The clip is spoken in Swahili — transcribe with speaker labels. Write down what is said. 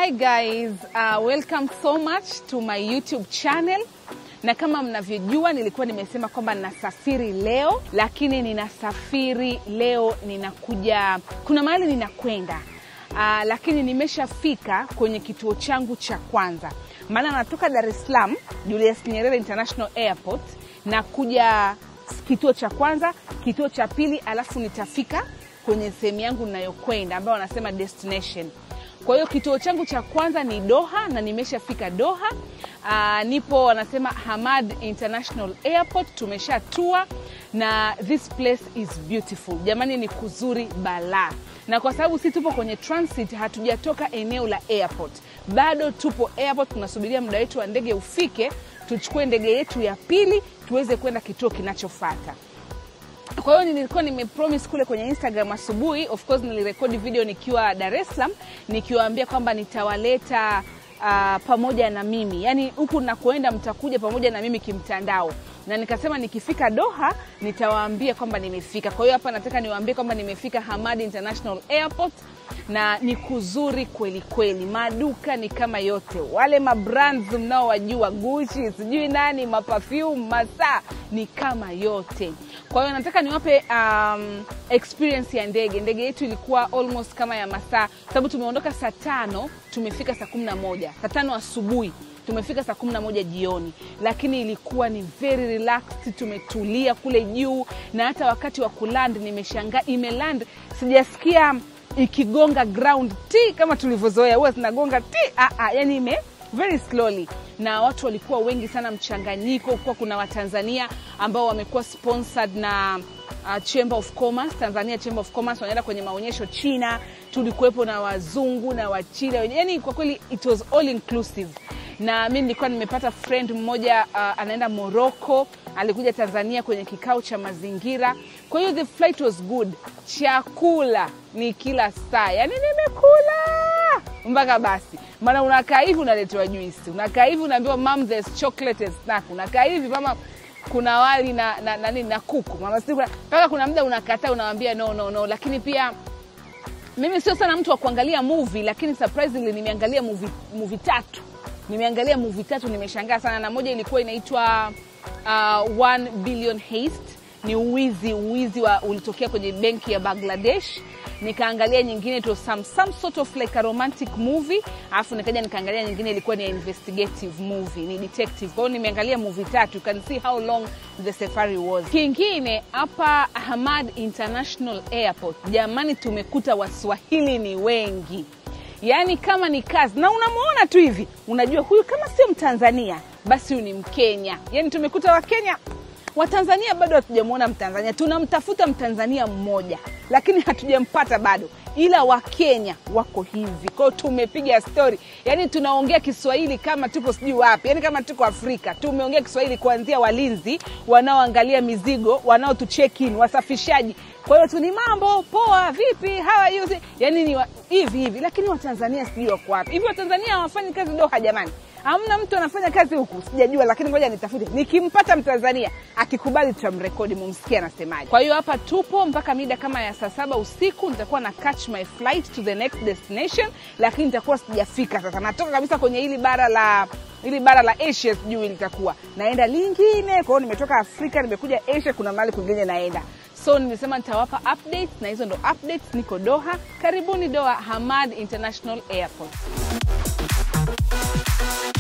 Speaker 1: Hi guys, uh, welcome so much to my YouTube channel. Na kama mnavyojua nilikuwa nimesema kwamba ninasafiri leo, lakini ninasafiri leo, ninakuja, kuna mahali ninakwenda uh, lakini nimeshafika kwenye kituo changu cha kwanza, maana natoka Dar es Salaam Julius Nyerere International Airport na kuja kituo cha kwanza, kituo cha pili, alafu nitafika kwenye sehemu yangu ninayokwenda ambayo wanasema destination. Kwa hiyo kituo changu cha kwanza ni Doha na nimeshafika Doha. Uh, nipo wanasema Hamad International Airport, tumeshatua na this place is beautiful. Jamani, ni kuzuri balaa, na kwa sababu si tupo kwenye transit, hatujatoka eneo la airport, bado tupo airport, tunasubiria muda wetu wa ndege ufike, tuchukue ndege yetu ya pili tuweze kwenda kituo kinachofuata. Kwa hiyo nilikuwa nimepromise kule kwenye Instagram asubuhi, of course nilirekodi video nikiwa Dar es Salaam nikiwaambia kwamba nitawaleta uh, pamoja na mimi, yaani huku nakoenda mtakuja pamoja na mimi kimtandao, na nikasema nikifika Doha nitawaambia kwamba nimefika. Kwa hiyo hapa nataka niwaambie kwamba nimefika Hamad International Airport na ni kuzuri kweli kweli, maduka ni kama yote, wale mabrands mnaowajua Gucci, sijui nani, maperfume, masaa ni kama yote. Kwa hiyo nataka niwape um, experience ya ndege. Ndege yetu ilikuwa almost kama ya masaa, sababu tumeondoka saa tano tumefika saa kumi na moja saa tano asubuhi tumefika saa kumi na moja jioni, lakini ilikuwa ni very relaxed, tumetulia kule juu, na hata wakati wa kuland nimeshangaa, imeland sijasikia ikigonga ground t kama tulivyozoea, huwa zinagonga t ah, ah, yani ime very slowly na watu walikuwa wengi sana, mchanganyiko kuwa kuna Watanzania ambao wamekuwa sponsored na uh, Chamber of Commerce, Tanzania Chamber of Commerce wanaenda kwenye maonyesho China, tulikuwepo na wazungu na Wachina, yani kwa kweli it was all inclusive na mi nilikuwa nimepata friend mmoja uh, anaenda Morocco, alikuja Tanzania kwenye kikao cha mazingira. Kwa hiyo the flight was good, chakula ni kila saa, yani nimekula mpaka basi, maana unakaa hivi unaletewa juisi, unakaa hivi unaambiwa mam there's chocolate and snack, unakaa hivi mama kuna wali na na, na, na, na kuku mama mpaka kuna muda unakataa unawambia no, no, no. Lakini pia mimi sio sana mtu wa kuangalia movie, lakini surprisingly nimeangalia movie, movie tatu nimeangalia movie tatu, nimeshangaa sana, na moja ilikuwa inaitwa uh, One Billion Heist, ni uwizi uwizi wa ulitokea kwenye benki ya Bangladesh. Nikaangalia nyingine to some, some sort of like a romantic movie, alafu nikaja nikaangalia nyingine ilikuwa ni investigative movie, ni detective. Kwa hiyo nimeangalia movie tatu, you can see how long the safari was. Kingine hapa Hamad International Airport, jamani, tumekuta waswahili ni wengi yaani kama ni kazi na unamwona tu hivi unajua huyu kama sio mtanzania basi huyu ni mkenya yaani tumekuta wakenya watanzania bado hatujamwona mtanzania tunamtafuta mtanzania mmoja lakini hatujampata bado ila wakenya wako hivi kwao tumepiga stori yaani tunaongea kiswahili kama tupo sijui wapi yaani kama tuko afrika tumeongea kiswahili kuanzia walinzi wanaoangalia mizigo wanaotucheck-in wasafishaji kwa hiyo tu ni mambo poa, vipi, how are you, yani ni wa, hivi hivi, lakini watanzania sijui wako wapi hivi. Watanzania hawafanyi kazi Doha jamani, hamna mtu anafanya kazi huku, sijajua, lakini ngoja nitafute. Nikimpata mtanzania akikubali, tutamrekodi mumsikie anasemaje. Kwa hiyo hapa tupo mpaka mida kama ya saa saba usiku, nitakuwa na catch my flight to the next destination, lakini nitakuwa sijafika sasa, natoka kabisa kwenye hili bara la ili bara la Asia sijui litakuwa naenda lingine. Kwa hiyo nimetoka Afrika nimekuja Asia, kuna mahali kwingine naenda so nimesema nitawapa updates na hizo ndo updates. Niko Doha, karibuni Doha Hamad International Airport.